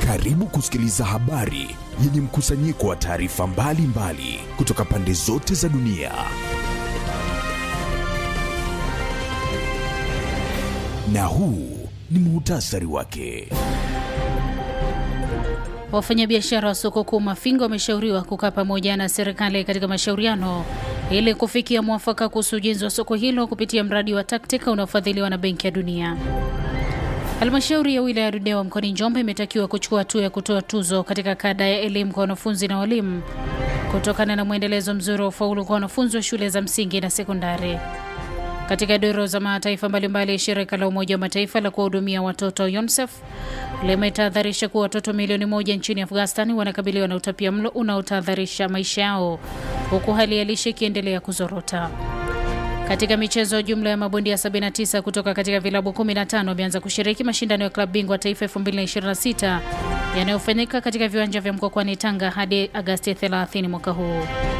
Karibu kusikiliza habari yenye mkusanyiko wa taarifa mbalimbali kutoka pande zote za dunia. Na huu ni muhtasari wake. Wafanyabiashara wa soko kuu Mafinga wameshauriwa kukaa pamoja na serikali katika mashauriano ili kufikia mwafaka kuhusu ujenzi wa soko hilo kupitia mradi wa Taktika unaofadhiliwa na Benki ya Dunia. Halmashauri ya wilaya ya Ludewa mkoani Njombe imetakiwa kuchukua hatua ya kutoa tuzo katika kada ya elimu kwa wanafunzi na walimu kutokana na mwendelezo mzuri wa ufaulu kwa wanafunzi wa shule za msingi na sekondari. Katika doro za mataifa mbalimbali, shirika la Umoja wa Mataifa la kuwahudumia watoto UNICEF limetahadharisha kuwa watoto milioni moja nchini Afghanistan wanakabiliwa na utapia mlo unaotahadharisha maisha yao huku hali ya lishe ikiendelea kuzorota. Katika michezo, jumla ya mabondia 79 kutoka katika vilabu 15 wameanza kushiriki mashindano ya klabu bingwa taifa 2026 yanayofanyika katika viwanja vya Mkokwani, Tanga hadi Agasti 30 mwaka huu.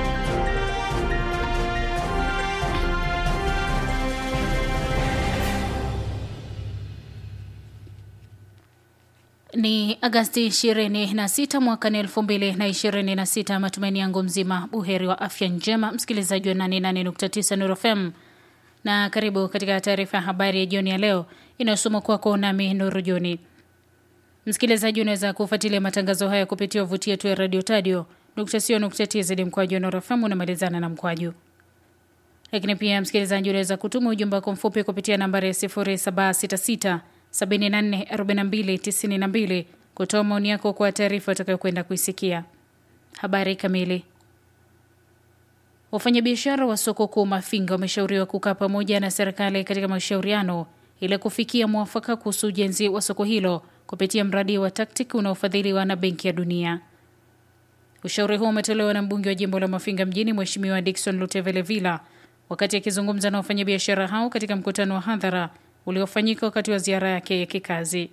Ni Agasti 26 mwaka ni 2026. Matumaini yangu mzima buheri wa afya njema, msikilizaji wa 88.9 Nuru FM, na karibu katika taarifa ya habari ya jioni ya leo inayosoma kwako nami Nuru Joni. Msikilizaji, unaweza kufuatilia matangazo haya kupitia wavuti yetu ya radio tadio co.tz mkwaju Nuru FM unamalizana na mkwaju. Lakini pia msikilizaji, unaweza kutuma ujumbe wako mfupi kupitia nambari ya 0766 744292 kutoa maoni yako kwa taarifa utakayokwenda kuisikia. Habari kamili. Wafanyabiashara wa soko kuu Mafinga wameshauriwa kukaa pamoja na serikali katika mashauriano ili kufikia mwafaka kuhusu ujenzi wa soko hilo kupitia mradi wa Taktik unaofadhiliwa na Benki ya Dunia. Ushauri huo umetolewa na mbunge wa jimbo la Mafinga mjini Mheshimiwa Dickson Lutevele Villa wakati akizungumza na wafanyabiashara hao katika mkutano wa hadhara uliofanyika wakati wa ziara yake ya kikazi.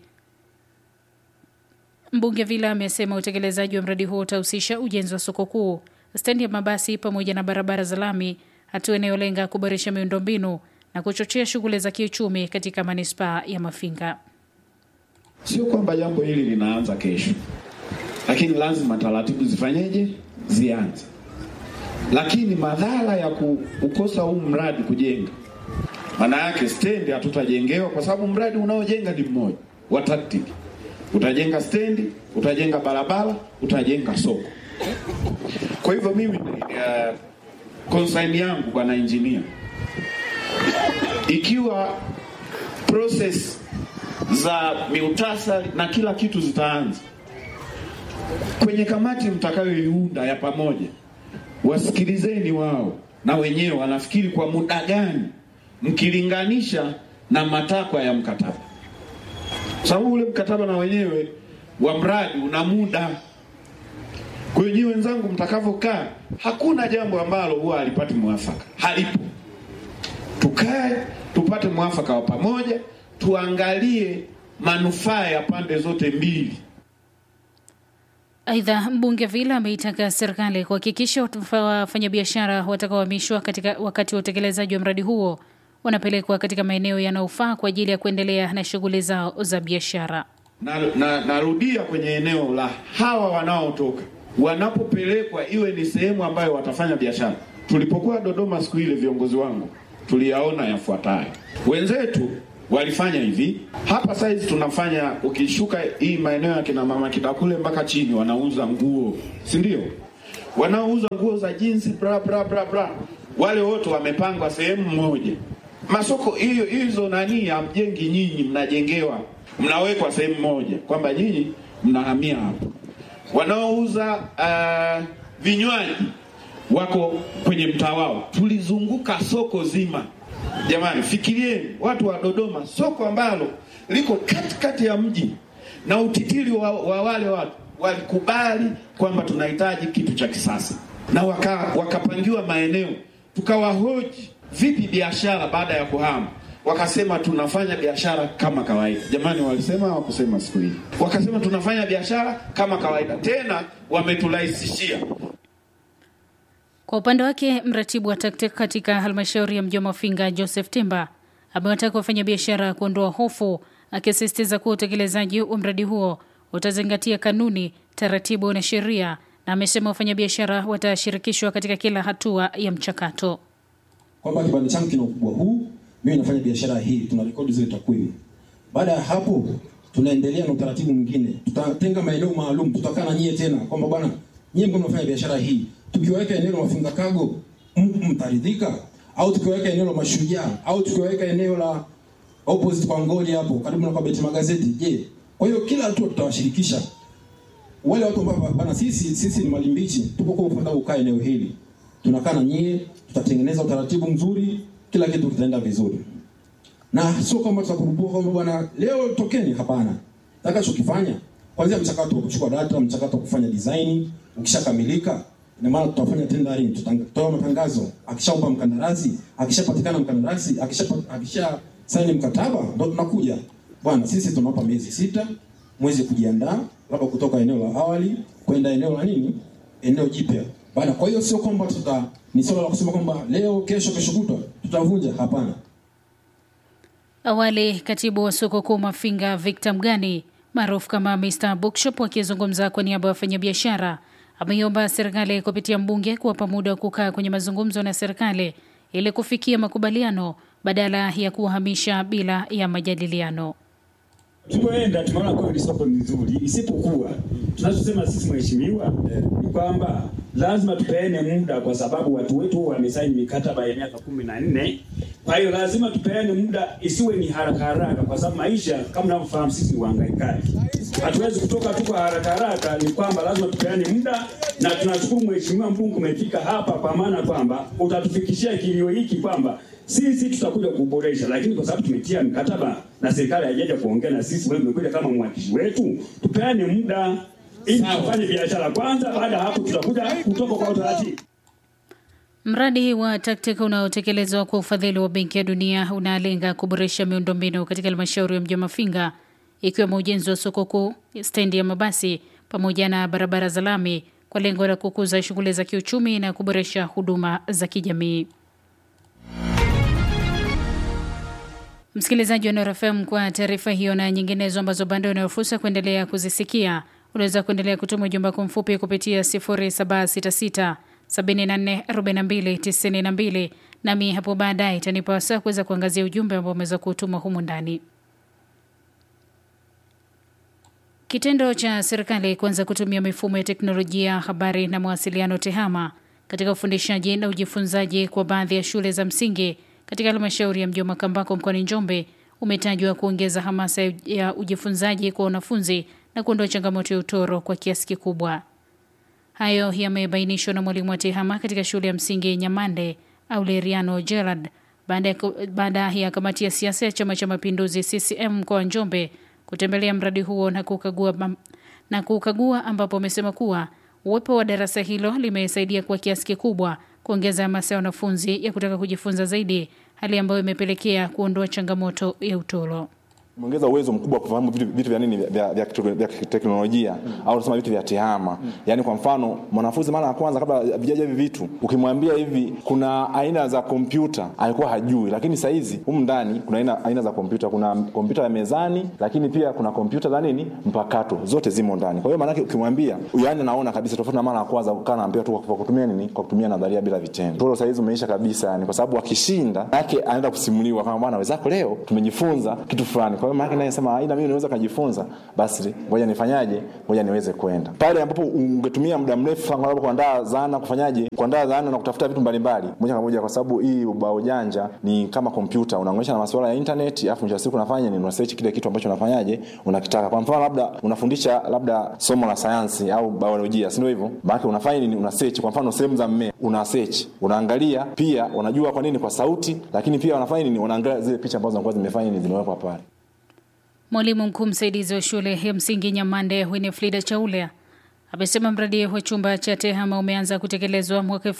Mbunge Vila amesema utekelezaji wa mradi huo utahusisha ujenzi wa soko kuu, stendi ya mabasi pamoja na barabara za lami, hatua inayolenga kuboresha miundombinu na kuchochea shughuli za kiuchumi katika manispaa ya Mafinga. Sio kwamba jambo hili linaanza kesho, lakini lazima taratibu zifanyeje, zianze. Lakini madhara ya kukosa huu mradi kujenga maana yake stendi hatutajengewa kwa sababu mradi unaojenga ni mmoja wa Taktik. Utajenga stendi, utajenga barabara, utajenga soko. Kwa hivyo mimi uh, concern yangu bwana engineer, ikiwa process za miutasari na kila kitu zitaanza kwenye kamati mtakayoiunda ya pamoja, wasikilizeni wao na wenyewe wanafikiri kwa muda gani mkilinganisha na matakwa ya mkataba, sababu ule mkataba na wenyewe wa mradi una muda. Kwa hiyo nyinyi wenzangu, mtakavyokaa, hakuna jambo ambalo huwa halipati mwafaka, halipo. Tukae tupate mwafaka wa pamoja, tuangalie manufaa ya pande zote mbili. Aidha, mbunge Vila ameitaka serikali kuhakikisha wafanyabiashara watakaohamishwa katika wakati wa utekelezaji wa mradi huo wanapelekwa katika maeneo yanayofaa kwa ajili ya kuendelea na shughuli zao za biashara. Narudia na, na kwenye eneo la hawa wanaotoka, wanapopelekwa iwe ni sehemu ambayo watafanya biashara. Tulipokuwa Dodoma siku ile, viongozi wangu tuliyaona yafuatayo. Wenzetu walifanya hivi hapa, saizi tunafanya, ukishuka hii maeneo ya kina mama Kidakule mpaka chini, wanauza nguo, si ndio? Wanaouza nguo za jinsi bra bra bra bra, wale wote wamepangwa sehemu moja masoko hiyo hizo nani hamjengi nyinyi, mnajengewa, mnawekwa sehemu moja kwamba nyinyi mnahamia hapo. Wanaouza uh, vinywaji wako kwenye mtaa wao. Tulizunguka soko zima, jamani, fikirieni watu wa Dodoma, soko ambalo liko katikati ya mji na utitiri wa, wa wale watu walikubali kwamba tunahitaji kitu cha kisasa na waka, wakapangiwa maeneo, tukawahoji vipi biashara baada ya kuhama, wakasema tunafanya biashara kama kawaida. Jamani, walisema hawakusema siku hii? Wakasema tunafanya biashara kama kawaida, tena wameturahisishia. Kwa upande wake, mratibu wa Taktik katika halmashauri ya mji wa Mafinga Joseph Timba amewataka wafanyabiashara kuondoa hofu, akisisitiza kuwa utekelezaji wa mradi huo utazingatia kanuni, taratibu na sheria, na amesema wafanyabiashara watashirikishwa katika kila hatua ya mchakato. kwamba kibanda changu kina ukubwa huu, mimi nafanya biashara hii, tuna rekodi zile takwimu. Baada ya hapo, tunaendelea na utaratibu mwingine, tutatenga maeneo maalum, tutakaa na nyie tena kwamba bwana, nyie mko mnafanya biashara hii, tukiweka eneo la mafunga kago m- mtaridhika, au tukiweka eneo la mashujaa, au tukiweka eneo la opposite kwa ngoli hapo karibu na kwa beti magazeti, je? Kwa hiyo kila hatua tutawashirikisha wale watu ambao bana, sisi sisi ni malimbichi, tupo kwa mfano ukaa eneo hili, tunakaa na nyie, tutatengeneza utaratibu mzuri, kila kitu kitaenda vizuri, na sio kwamba tutakurupua kwamba bwana leo tokeni. Hapana, takachokifanya kwanza mchakato wa kuchukua data, mchakato wa kufanya design ukishakamilika, ina maana tutafanya tendering, tutatoa matangazo. Akishaomba mkandarasi, akishapatikana mkandarasi, akisha akisha saini mkataba, ndo tunakuja bwana, sisi tunawapa miezi sita mwezi kujiandaa, labda kutoka eneo la awali kwenda eneo la nini, eneo jipya bana. Kwa hiyo sio kwamba tuta ni swala la kusema kwamba leo, kesho, kesho kutwa tutavunja. Hapana. Awali katibu wa soko kuu Mafinga Victor Mgani maarufu kama Mr Bookshop akizungumza kwa niaba ya wafanyabiashara ameiomba serikali kupitia mbunge kuwapa muda wa kukaa kwenye mazungumzo na serikali ili kufikia makubaliano badala ya kuwahamisha bila ya majadiliano. Tulipoenda tumeona kweli soko ni nzuri, isipokuwa tunachosema sisi mheshimiwa ni kwamba lazima tupeane muda, kwa sababu watu wetu wamesaini mikataba ya miaka kumi na nne. Kwa hiyo lazima tupeane muda, isiwe ni haraka haraka, kwa sababu maisha kama mnavyofahamu sisi ni wahangaikaji, hatuwezi kutoka tu kwa haraka haraka. Ni kwamba lazima tupeane muda, na tunashukuru mheshimiwa mbunge umefika hapa, kwa maana kwamba utatufikishia kilio hiki kwamba sisi tutakuja kuboresha, lakini kwa sababu tumetia mkataba na serikali haijaja kuongea na sisi, wewe umekuja kama mwakilishi wetu, tupeane muda ili tufanye biashara kwanza. Baada ya hapo, tutakuja kutoka kwa utaratibu. Mradi wa TACTIC unaotekelezwa kwa ufadhili wa Benki ya Dunia unalenga kuboresha miundombinu katika halmashauri ya mji wa Mafinga, ikiwemo ujenzi wa soko kuu, stendi ya mabasi pamoja na barabara za lami kwa lengo la kukuza shughuli za kiuchumi na kuboresha huduma za kijamii. Msikilizaji wa Nuru FM, kwa taarifa hiyo na nyinginezo ambazo bado unayo fursa kuendelea kuzisikia, unaweza kuendelea kutuma ujumbe wako mfupi kupitia 0766 74 42 92, nami hapo baadaye itanipa wasaa kuweza kuangazia ujumbe ambao umeweza kutuma humu ndani. Kitendo cha serikali kuanza kutumia mifumo ya teknolojia ya habari na mawasiliano TEHAMA katika ufundishaji na ujifunzaji kwa baadhi ya shule za msingi katika halmashauri ya mji wa Makambako mkoani Njombe umetajwa kuongeza hamasa ya ujifunzaji kwa wanafunzi na kuondoa changamoto ya utoro kwa kiasi kikubwa. Hayo yamebainishwa na mwalimu wa TEHAMA katika shule ya msingi Nyamande Aureliano Gerard baada ya, baada ya kamati ya siasa ya Chama cha Mapinduzi CCM mkoa wa Njombe kutembelea mradi huo na kukagua, na kukagua ambapo amesema kuwa uwepo wa darasa hilo limesaidia kwa kiasi kikubwa kuongeza hamasa ya wanafunzi ya kutaka kujifunza zaidi, hali ambayo imepelekea kuondoa changamoto ya utoro umeongeza uwezo mkubwa wa kufahamu vitu, vitu vya nini vya, vya, vya teknolojia mm. au tunasema vitu vya tehama mm. Yaani kwa mfano mwanafunzi mara ya kwanza kabla vijaja hivi vitu, ukimwambia hivi kuna aina za kompyuta alikuwa hajui, lakini saa hizi humu ndani kuna aina, aina za kompyuta. Kuna kompyuta ya mezani, lakini pia kuna kompyuta za nini mpakato, zote zimo ndani. Kwa hiyo maanake ukimwambia, yaani anaona kabisa tofauti na mara ya kwanza ukaa naambia tu kwa kutumia nini, kwa kutumia nadharia bila vitendo. Toro saa hizi umeisha kabisa, yani kwa sababu akishinda yake anaenda kusimuliwa kama bwana wenzako leo tumejifunza kitu fulani. Kwa hiyo maana naye sema aina mimi niweza kujifunza, basi ngoja nifanyaje, ngoja niweze kwenda pale ambapo ungetumia muda mrefu sana labda kuandaa zana, kufanyaje, kuandaa zana na kutafuta vitu mbalimbali moja kwa moja, kwa sababu hii ubao janja ni kama kompyuta, unaunganisha na masuala ya internet, afu mwisho wa siku unafanya ni una search kile kitu ambacho unafanyaje, unakitaka. Kwa mfano labda unafundisha labda somo la sayansi au biolojia, si ndio hivyo? Maana unafanya nini? Una search, kwa mfano sehemu za mmea, una search, unaangalia pia, unajua kwa nini, kwa sauti, lakini pia unafanya nini, unaangalia zile picha ambazo zinakuwa zimefanya nini, zimewekwa pale. Mwalimu mkuu msaidizi wa shule ya msingi Nyamande Winifrida Chaule amesema mradi wa chumba cha TEHAMA umeanza kutekelezwa mwaka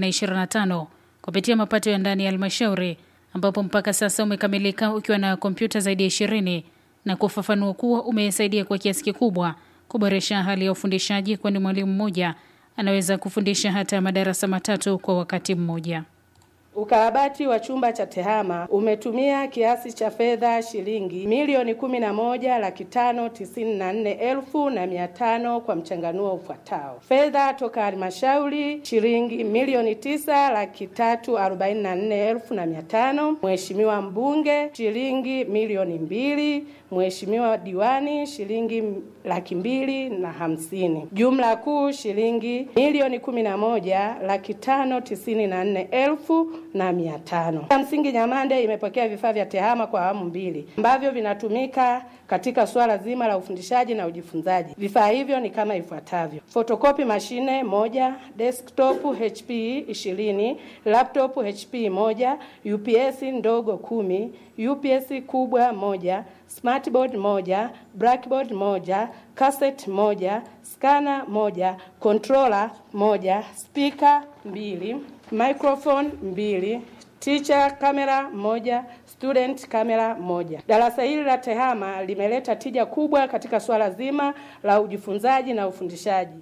2025 kupitia mapato ya ndani ya halmashauri ambapo mpaka sasa umekamilika ukiwa na kompyuta zaidi ya ishirini na kufafanua kuwa umesaidia kwa kiasi kikubwa kuboresha hali ya ufundishaji, kwani mwalimu mmoja anaweza kufundisha hata madarasa matatu kwa wakati mmoja. Ukarabati wa chumba cha tehama umetumia kiasi cha fedha shilingi milioni kumi na moja laki tano tisini na nne elfu na mia tano kwa mchanganuo ufuatao: fedha toka halmashauri shilingi milioni tisa laki tatu arobaini na nne elfu na mia tano Mheshimiwa mbunge shilingi milioni mbili Mheshimiwa diwani shilingi laki mbili na hamsini. Jumla kuu shilingi milioni kumi na moja laki tano tisini na nne elfu na mia tano. Ya msingi Nyamande imepokea vifaa vya tehama kwa awamu mbili ambavyo vinatumika katika suala zima la ufundishaji na ujifunzaji. Vifaa hivyo ni kama ifuatavyo: fotokopi mashine moja, desktop HP 20, laptop HP moja, UPS ndogo kumi, UPS kubwa moja, smartboard moja, blackboard moja, cassette moja, scanner moja, controller moja, speaker mbili, microphone mbili, teacher kamera moja, student kamera moja. Darasa hili la tehama limeleta tija kubwa katika swala zima la ujifunzaji na ufundishaji.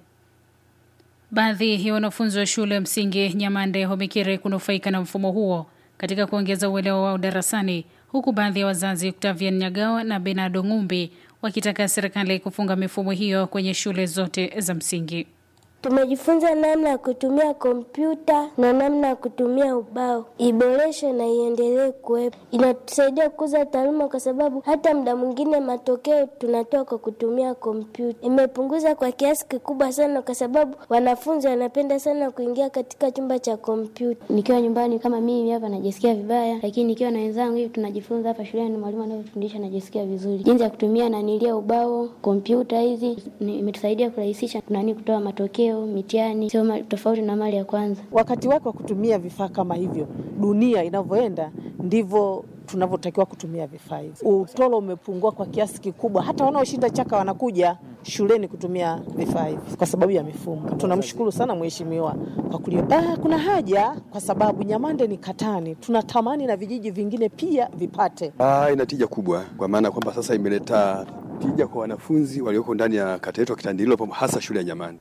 Baadhi ya wanafunzi wa shule ya msingi Nyamande wamekiri kunufaika na mfumo huo katika kuongeza uelewa wao darasani, huku baadhi ya wazazi Octavian Nyagawa na Benado Ngumbi wakitaka serikali kufunga mifumo hiyo kwenye shule zote za msingi. Tumejifunza namna ya kutumia kompyuta na namna ya kutumia ubao, iboreshwe na iendelee kuwepo. Inatusaidia kukuza taaluma, kwa sababu hata muda mwingine matokeo tunatoa kwa kutumia kompyuta. Imepunguza kwa kiasi kikubwa sana, kwa sababu wanafunzi wanapenda sana kuingia katika chumba cha kompyuta. Nikiwa nyumbani kama mimi hapa najisikia vibaya, lakini nikiwa na wenzangu hivi tunajifunza hapa shuleni, mwalimu anavyofundisha najisikia vizuri. Jinsi ya kutumia nanilia ubao, kompyuta hizi imetusaidia kurahisisha nani kutoa matokeo mitihani sio tofauti na mali ya kwanza. Wakati wake wa kutumia vifaa kama hivyo, dunia inavyoenda ndivyo tunavyotakiwa kutumia vifaa hivi. Utoro umepungua kwa kiasi kikubwa, hata wanaoshinda chaka wanakuja shuleni kutumia vifaa hivi kwa sababu ya mifumo. Tunamshukuru sana mheshimiwa kwa kulio. Ah, kuna haja kwa sababu Nyamande ni katani, tunatamani na vijiji vingine pia vipate. Ah, ina tija kubwa kwa maana kwamba sasa imeleta tija kwa wanafunzi walioko ndani ya kata yetu ya Kitandililo, hasa shule ya Nyamande.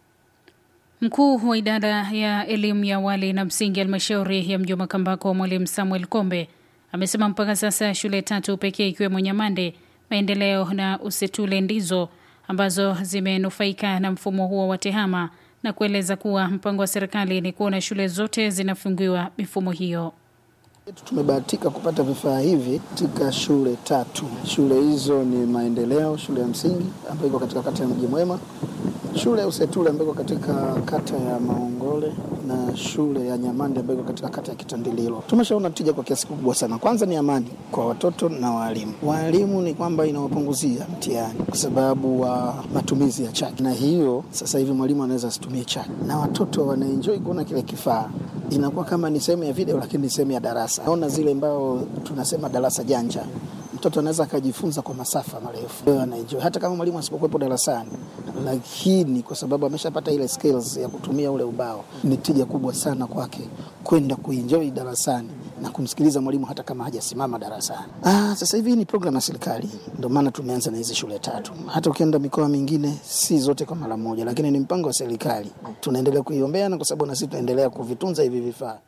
Mkuu wa idara ya elimu ya awali na msingi halmashauri ya mji wa Makambako, mwalimu Samuel Kombe amesema mpaka sasa shule tatu pekee ikiwemo Nyamande, Maendeleo na Usetule ndizo ambazo zimenufaika na mfumo huo wa tehama na kueleza kuwa mpango wa serikali ni kuona shule zote zinafungiwa mifumo hiyo. Tumebahatika kupata vifaa hivi katika shule tatu. Shule hizo ni Maendeleo, shule ya msingi ambayo iko katika kata ya Mji Mwema, shule ya Usetule ambayo iko katika kata ya Maongole na shule ya Nyamande ambayo iko katika kata ya Kitandililo. Tumeshaona tija kwa kiasi kikubwa sana. Kwanza ni amani kwa watoto na walimu. Walimu ni kwamba inawapunguzia mtihani kwa sababu wa matumizi ya chaki, na hiyo sasa hivi mwalimu anaweza asitumie chaki, na watoto wanaenjoy kuona kile kifaa inakuwa kama ni sehemu ya video lakini ni sehemu ya darasa. Naona zile ambao tunasema darasa janja, mtoto anaweza akajifunza kwa masafa marefu, anaenjoy hata kama mwalimu asipokuwepo darasani, lakini kwa sababu ameshapata ile skills ya kutumia ule ubao, ni tija kubwa sana kwake kwenda kuenjoy darasani na kumsikiliza mwalimu hata kama hajasimama darasani. Ah, sasa hivi ni program ya serikali, ndio maana tumeanza na hizi shule tatu. Hata ukienda mikoa mingine, si zote kwa mara moja, lakini ni mpango wa serikali. Tunaendelea kuiombea na kwa sababu na sisi tunaendelea kuvitunza hivi vifaa.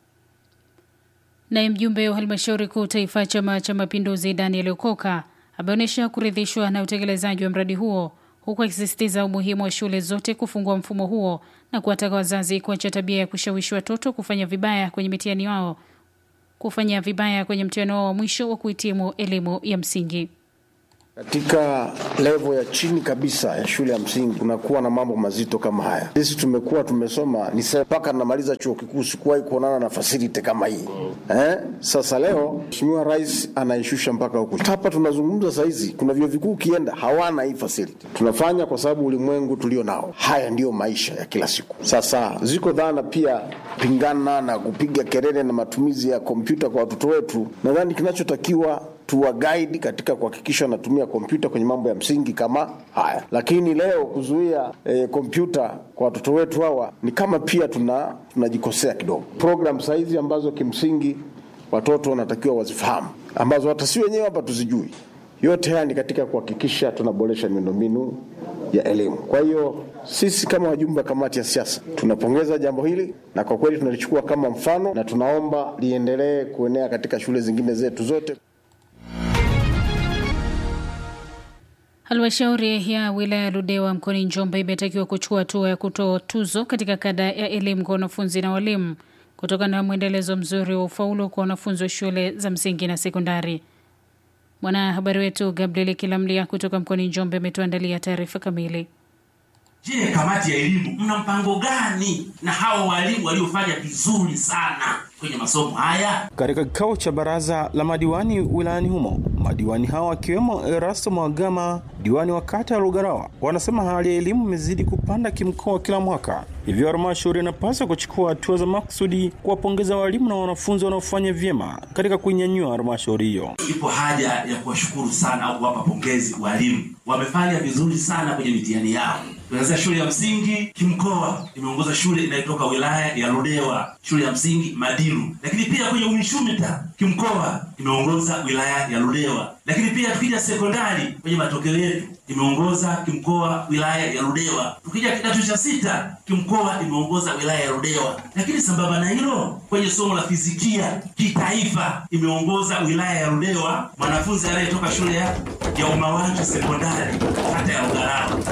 Naye mjumbe wa halmashauri kuu taifa Chama cha Mapinduzi Daniel Okoka ameonyesha kuridhishwa na utekelezaji wa mradi huo huku akisisitiza umuhimu wa shule zote kufungua mfumo huo na kuwataka wazazi kuacha tabia ya kushawishi watoto kufanya vibaya kwenye mitihani wao kufanya vibaya kwenye mtihani wao wa mwisho wa kuhitimu elimu ya msingi. Katika levo ya chini kabisa ya shule ya msingi kunakuwa na mambo mazito kama haya. Sisi tumekuwa tumesoma ni mpaka namaliza chuo kikuu, sikuwahi kuonana na fasiliti kama hii eh. Sasa leo Mheshimiwa Rais anaishusha mpaka huku hapa tunazungumza saizi, kuna vyuo vikuu ukienda hawana hii fasiliti. Tunafanya kwa sababu ulimwengu tulio nao, haya ndiyo maisha ya kila siku. Sasa ziko dhana pia pingana na kupiga kelele na matumizi ya kompyuta kwa watoto wetu. Nadhani kinachotakiwa tuwa guide katika kuhakikisha wanatumia kompyuta kwenye mambo ya msingi kama haya, lakini leo kuzuia kompyuta e, kwa watoto wetu hawa ni kama pia tuna tunajikosea kidogo. Program saizi ambazo kimsingi watoto wanatakiwa wazifahamu, ambazo hata si wenyewe hapa tuzijui. Yote haya ni katika kuhakikisha tunaboresha miundombinu ya elimu. Kwa hiyo sisi kama wajumbe wa kamati ya siasa tunapongeza jambo hili na kwa kweli tunalichukua kama mfano na tunaomba liendelee kuenea katika shule zingine zetu zote. Halmashauri ya wilaya ya Ludewa mkoani Njombe imetakiwa kuchukua hatua ya kutoa tuzo katika kada ya elimu kwa wanafunzi na walimu kutokana na mwendelezo mzuri wa ufaulu kwa wanafunzi wa shule za msingi na sekondari. Mwanahabari wetu Gabriel Kilamlia kutoka mkoani Njombe ametuandalia taarifa kamili. Je, kamati ya elimu mna mpango gani na hao walimu waliofanya vizuri sana kwenye masomo haya? Katika kikao cha baraza la madiwani wilayani humo, madiwani hao wakiwemo Erasto Mwagama, diwani wa kata ya Lugarawa, wanasema hali ya elimu imezidi kupanda kimkoa kila mwaka, hivyo halmashauri inapaswa kuchukua hatua za makusudi kuwapongeza walimu na wanafunzi wanaofanya vyema katika kuinyanyua halmashauri hiyo. Ipo haja ya kuwashukuru sana au kuwapa pongezi walimu, wamefanya vizuri sana kwenye mitihani yao. Tunaanzia shule ya msingi kimkoa, imeongoza shule inayotoka wilaya ya Ludewa, shule ya msingi Madiru. Lakini pia kwenye UMISHUMITA kimkoa imeongoza wilaya ya Ludewa. Lakini pia tukija sekondari, kwenye matokeo yetu imeongoza kimkoa wilaya ya Ludewa. Tukija kidato cha sita kimkoa imeongoza wilaya ya Ludewa. Lakini sambamba na hilo, kwenye somo la fizikia kitaifa imeongoza wilaya ya Ludewa, mwanafunzi anayetoka shule ya, ya Umawanju sekondari kata ya Ugarao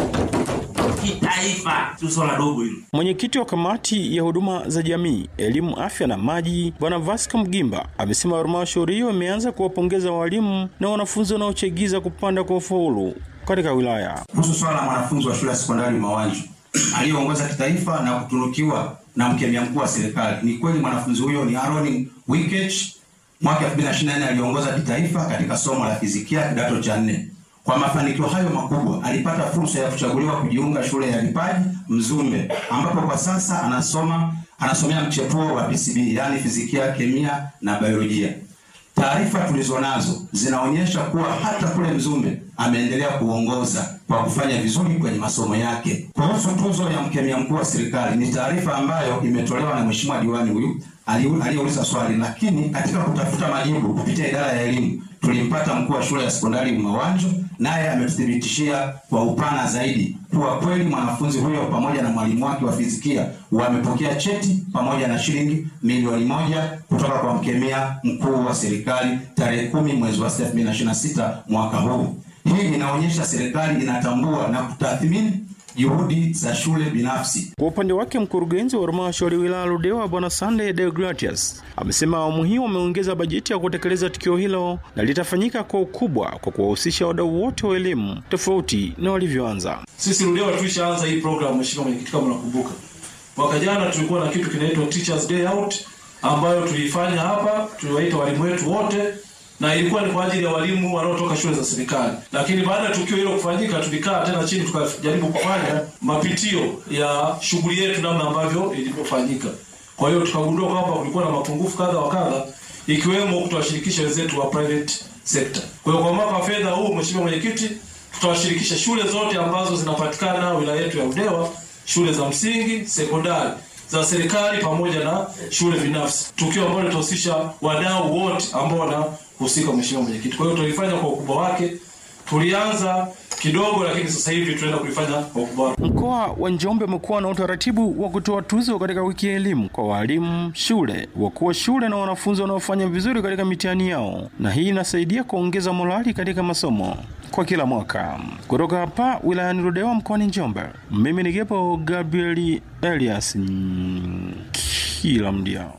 kitaifa, sio swala dogo hilo. Mwenyekiti wa kamati ya huduma za jamii, elimu, afya na maji, Bwana Vasco Mgimba amesema halmashauri hiyo imeanza kuwapongeza walimu na wanafunzi wanaochagiza kupanda kwa ufaulu katika wilaya. Kuhusu swala la mwanafunzi wa shule ya sekondari Mawanju aliyeongoza kitaifa na kutunukiwa na mkemia mkuu wa serikali, ni kweli mwanafunzi huyo ni Aaron Wikech. Mwaka 2024 aliongoza kitaifa katika somo la fizikia kidato cha nne. Kwa mafanikio hayo makubwa alipata fursa ya kuchaguliwa kujiunga shule ya vipaji Mzumbe, ambapo kwa sasa anasoma anasomea mchepuo wa PCB, yaani fizikia, kemia na biolojia. Taarifa tulizonazo zinaonyesha kuwa hata kule Mzumbe ameendelea kuongoza kwa kufanya vizuri kwenye masomo yake. Kuhusu tuzo ya mkemia mkuu wa serikali, ni taarifa ambayo imetolewa na mheshimiwa diwani huyu aliyeuliza swali, lakini katika kutafuta majibu kupitia idara ya elimu tulimpata mkuu wa shule ya sekondari Mawanjo, naye ametuthibitishia kwa upana zaidi kuwa kweli mwanafunzi huyo pamoja na mwalimu wake wa fizikia wamepokea cheti pamoja na shilingi milioni moja kutoka kwa mkemia mkuu wa serikali tarehe kumi mwezi wa 2026 mwaka huu. Hii inaonyesha serikali inatambua na kutathmini juhudi za shule binafsi. Kwa upande wake mkurugenzi wa halmashauri wilaya Ludewa Bwana Sunday Deogratius amesema awamu hii wameongeza bajeti ya kutekeleza tukio hilo na litafanyika kwa ukubwa kwa kuwahusisha wadau wote wa elimu tofauti na walivyoanza. Sisi Ludewa tulishaanza hii program, mheshimiwa mwenyekiti, kama unakumbuka, mwaka jana tulikuwa na kitu kinaitwa Teachers Day Out ambayo tuliifanya hapa, tuliwaita walimu wetu wote na ilikuwa ni kwa ajili ya walimu wanaotoka shule za serikali. Lakini baada ya tukio hilo kufanyika, tulikaa tena chini tukajaribu kufanya mapitio ya shughuli yetu, namna ambavyo ilivyofanyika. Kwa hiyo tukagundua kwamba kulikuwa na mapungufu kadha wa kadha, ikiwemo kutowashirikisha wenzetu wa private sector. Kwa hiyo kwa mwaka wa fedha huu, mheshimiwa mwenyekiti, tutawashirikisha shule zote ambazo zinapatikana wilaya yetu ya Ludewa, shule za msingi, sekondari za serikali pamoja na shule binafsi, tukio ambalo litahusisha wadau wote ambao wanahusika, mheshimiwa mwenyekiti. Kwa hiyo tulifanya kwa ukubwa wake, tulianza kidogo, lakini sasa hivi tunaenda kulifanya kwa ukubwa wake. Mkoa wa Njombe umekuwa na utaratibu wa kutoa tuzo katika wiki ya elimu kwa walimu, shule, wakuu wa shule na wanafunzi wanaofanya vizuri katika mitihani yao, na hii inasaidia kuongeza morali katika masomo kwa kila mwaka. Kutoka hapa wilayani Ludewa mkoani Njombe, mimi ni Gepo Gabrieli Elias mm, kila mdia.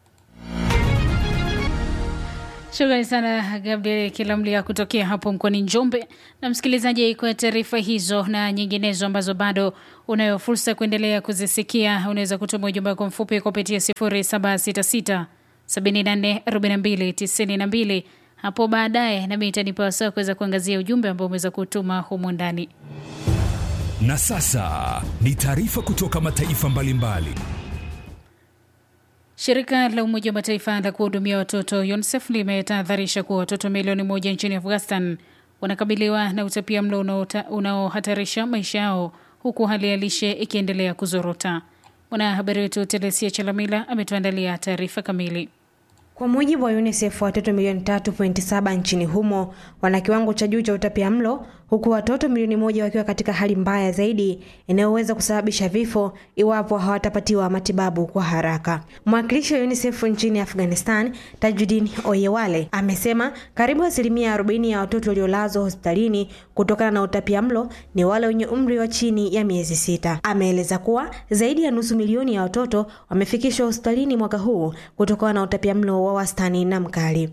Shukrani sana Gabriel Kilamlia kutokea hapo mkoani Njombe. Na msikilizaji, kwa taarifa hizo na nyinginezo ambazo bado unayo fursa ya kuendelea kuzisikia, unaweza kutuma ujumbe wako mfupi kupitia 0766 74 42 92 hapo baadaye, nami itanipa wasaa kuweza kuangazia ujumbe ambao umeweza kutuma humu ndani. Na sasa ni taarifa kutoka mataifa mbalimbali. Shirika la Umoja wa Mataifa la kuhudumia watoto UNICEF limetahadharisha kuwa watoto milioni moja nchini Afghanistan wanakabiliwa na utapia mlo unaohatarisha maisha yao huku hali ya lishe ikiendelea kuzorota. Mwanahabari wetu Telesia Chalamila ametuandalia taarifa kamili. Kwa mujibu wa UNICEF, watoto milioni 3.7 nchini humo wana kiwango cha juu cha utapia mlo huku watoto milioni moja wakiwa katika hali mbaya zaidi inayoweza kusababisha vifo iwapo hawatapatiwa matibabu kwa haraka. Mwakilishi wa UNICEF nchini Afghanistan, Tajudin Oyewale, amesema karibu asilimia 40 ya watoto waliolazwa hospitalini kutokana na utapiamlo ni wale wenye umri wa chini ya miezi sita. Ameeleza kuwa zaidi ya nusu milioni ya watoto wamefikishwa hospitalini mwaka huu kutokana na utapiamlo wa wastani na mkali.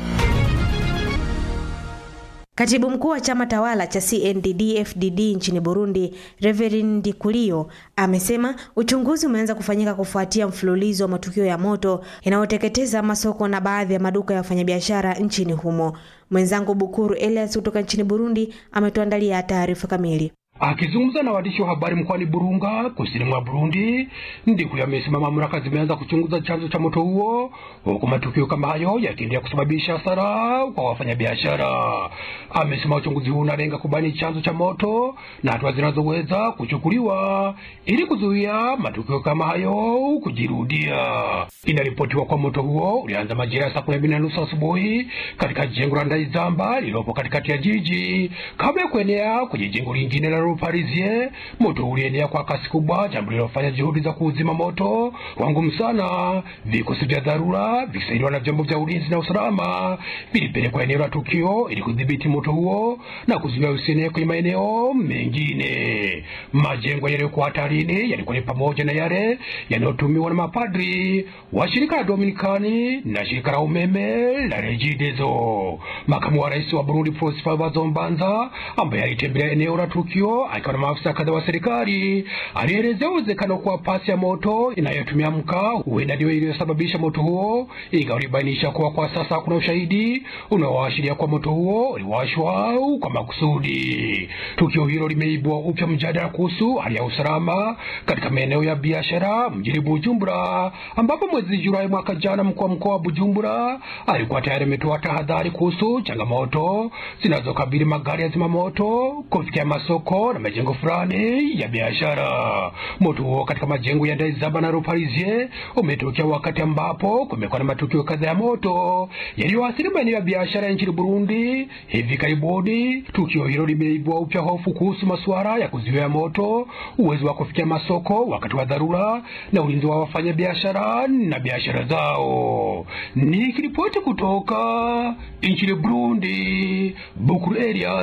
Katibu mkuu wa chama tawala cha CNDD-FDD nchini Burundi, Reverend Ndikulio, amesema uchunguzi umeanza kufanyika kufuatia mfululizo wa matukio ya moto yanayoteketeza masoko na baadhi ya maduka ya wafanyabiashara nchini humo. Mwenzangu Bukuru Elias kutoka nchini Burundi ametuandalia taarifa kamili. Akizungumza na waandishi wa habari mkoani Burunga, kusini mwa Burundi, Ndikuli amesema mamlaka zimeanza kuchunguza chanzo cha moto huo, huku matukio kama hayo yakiendelea kusababisha hasara kwa wafanyabiashara. Amesema uchunguzi huu unalenga kubaini chanzo cha moto na hatua zinazoweza kuchukuliwa ili kuzuia matukio kama hayo kujirudia. Inaripotiwa kwa moto huo ulianza majira ya saa kumi na mbili na nusu asubuhi katika jengo la Ndaizamba lililopo katikati ya jiji kabla ya kuenea kwenye jengo lingine la Parisien. Moto ulienea kwa kasi kubwa, jambo lililofanya juhudi za kuuzima moto kwa ngumu sana. Vikosi vya dharura vikisaidiwa na vyombo vya ulinzi na usalama vilipelekwa eneo la tukio ili kudhibiti moto huo na kuzuia usienee kwenye maeneo mengine. Majengo yaliyokuwa hatarini yalikuwa ni pamoja na yale yanayotumiwa na mapadri wa shirika la Dominikani na shirika la umeme la Regideso. Makamu wa rais wa Burundi Prosper Bazombanza ambaye alitembelea eneo la tukio akiwa na maafisa kadhaa wa serikali alielezea uwezekano kuwa pasi ya moto inayotumia mkaa huenda ndio iliyosababisha moto huo, ingawa alibainisha kuwa kwa sasa hakuna ushahidi unaoashiria kuwa moto huo uliwashwa kwa makusudi. Tukio hilo limeibua upya mjadala kuhusu hali ya usalama katika maeneo ya biashara mjini Bujumbura, ambapo mwezi Julai mwaka jana mkuu wa mkoa wa Bujumbura alikuwa tayari ametoa tahadhari kuhusu changamoto zinazokabili magari ya zimamoto kufikia masoko na majengo fulani ya biashara. Moto huo katika majengo ya Ndaizaba na Parisien umetokea wakati ambapo kumekuwa na matukio kadhaa ya moto yaliyoathiri maeneo ya biashara nchini Burundi hivi karibuni. Tukio hilo limeibua upya hofu kuhusu masuala ya kuzuia moto, uwezo wa kufikia masoko wakati wa dharura na ulinzi wa wafanyabiashara na biashara zao. Nikiripoti kutoka nchini Burundi, Bukuru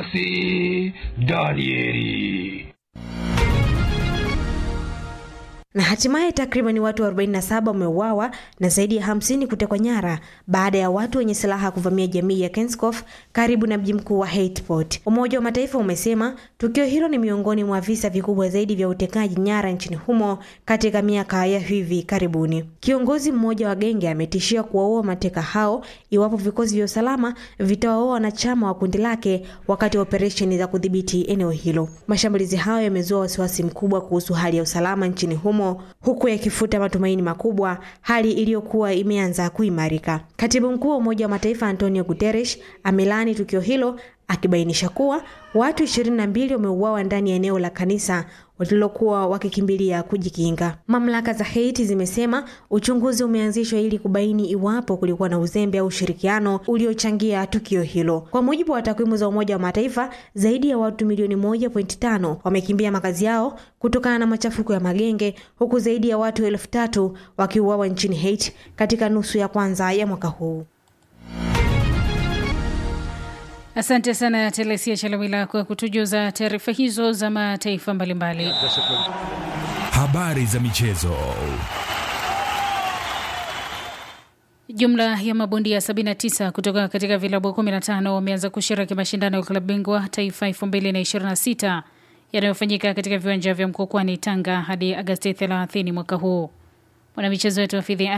Eliasi Danieli. Na hatimaye takriban watu 47 wameuawa na zaidi ya 50 kutekwa nyara baada ya watu wenye silaha kuvamia jamii ya Kenskof karibu na mji mkuu wa Haitport. Umoja wa Mataifa umesema tukio hilo ni miongoni mwa visa vikubwa zaidi vya utekaji nyara nchini humo katika miaka ya hivi karibuni. Kiongozi mmoja wa genge ametishia kuwaua mateka hao iwapo vikosi vya usalama vitawaua wanachama wa kundi lake wakati wa operesheni za kudhibiti eneo hilo. Mashambulizi hayo yamezua wasiwasi mkubwa kuhusu hali ya usalama nchini humo huku yakifuta matumaini makubwa, hali iliyokuwa imeanza kuimarika. Katibu mkuu wa Umoja wa Mataifa Antonio Guterres amelaani tukio hilo akibainisha kuwa watu ishirini na mbili wameuawa ndani ya eneo la kanisa walilokuwa wakikimbilia kujikinga. Mamlaka za Haiti zimesema uchunguzi umeanzishwa ili kubaini iwapo kulikuwa na uzembe au ushirikiano uliochangia tukio hilo. Kwa mujibu wa takwimu za Umoja wa Mataifa, zaidi ya watu milioni moja pointi tano wamekimbia makazi yao kutokana na machafuko ya magenge, huku zaidi ya watu elfu tatu wakiuawa nchini Haiti katika nusu ya kwanza ya mwaka huu. Asante sana Telesia Chalawila kwa kutujuza taarifa hizo za mataifa mbalimbali. Habari za michezo. Jumla ya mabondia 79 kutoka katika vilabu 15 wameanza kushiriki mashindano ya klabu bingwa taifa 2026 yanayofanyika katika viwanja vya Mkokwani, Tanga hadi Agasti 30 mwaka huu. Mwanamichezo wetu Hafidhi